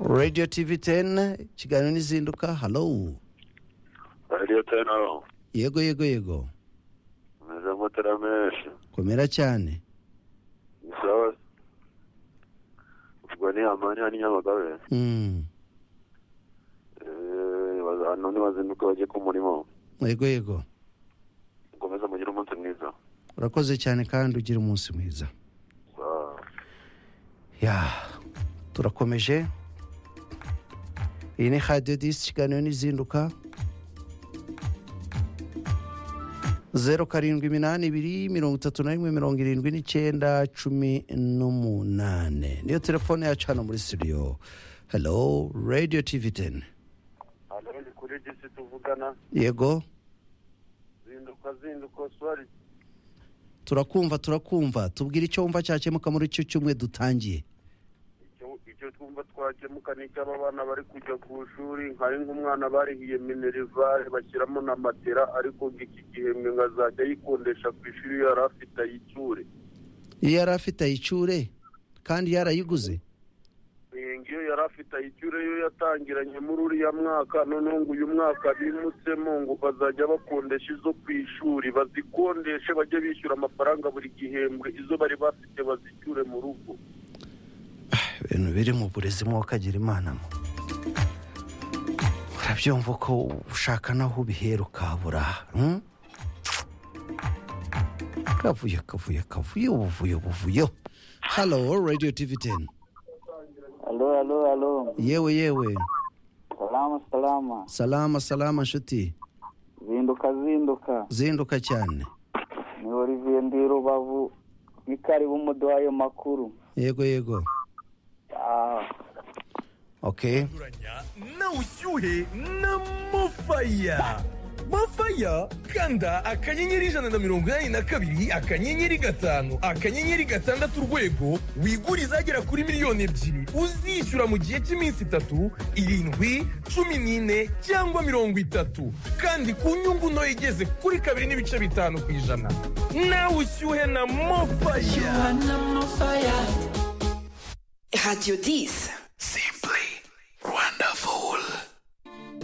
radio tv teni ikiganiro n'izinduka halo radiyo teni aho yego yego yego meze mutera menshi komera cyane ni sawa ubwo ni amani hani nyamagabe Mm. Eh, baza- hano nibazinduka bajye ku murimo yego yego mukomeze mugire umunsi mwiza urakoze cyane kandi ugira umunsi mwiza Ah, ya turakomeje iyi ni radiyo disi ikiganiro n'izinduka zeru karindwi iminani ibiri mirongo itatu na rimwe mirongo irindwi n'icyenda cumi n'umunane niyo telefone yacu hano muri studio hello radio tv teni hano ni kuri disi tuvugana yego zinduka zinduka oswari turakumva turakumva tubwire icyo wumva cyakemuka muri icyo cyumwe dutangiye icyo icyo twumva twakemuka ni icy'aba bana bari kujya ku ishuri nkari nk'umwana barihiye minerivare bashyiramo na matera ariko ngo iki gihembwe ngo azajya ayikondesha ku ishuri iyo yari afite ayicyure iyo yari afite ayicure kandi yarayiguze Eh, ngiyo yari afite ayicyure yo yatangiranye muri uriya mwaka noneho ngo uyu mwaka bimutsemo ngo bazajya bakondesha izo ku ishuri bazikondeshe bajye bishyura amafaranga buri gihembwe izo bari bafite bazicyure mu rugo ibintu biri mu burezi mwo kagira imana mo urabyumva ko ushaka naho ubihera ukabura hmm? kavuyo kavuyo kavuyo buvuyo buvuyo halo radio tv 10 Alo, alo, alo. yewe yewe Salama, salama. salama salama nshuti Zinduka, zinduka. zinduka cyane Ni Olivier ndi Rubavu. Ni karibu muduha ayo makuru. yego yego Ah, okay kuranya na ushyuhe na mofaya mofaya kanda akanyenyeri ijana na mirongo inani na kabiri akanyenyeri gatanu akanyenyeri gatandatu urwego wigure izagera kuri miliyoni ebyiri uzishyura mu gihe cy'iminsi itatu irindwi cumi n'ine cyangwa mirongo itatu kandi ku nyungu ntoya igeze kuri kabiri n'ibice bitanu ku ijana nawe ushyuhe na mofaya Radio 10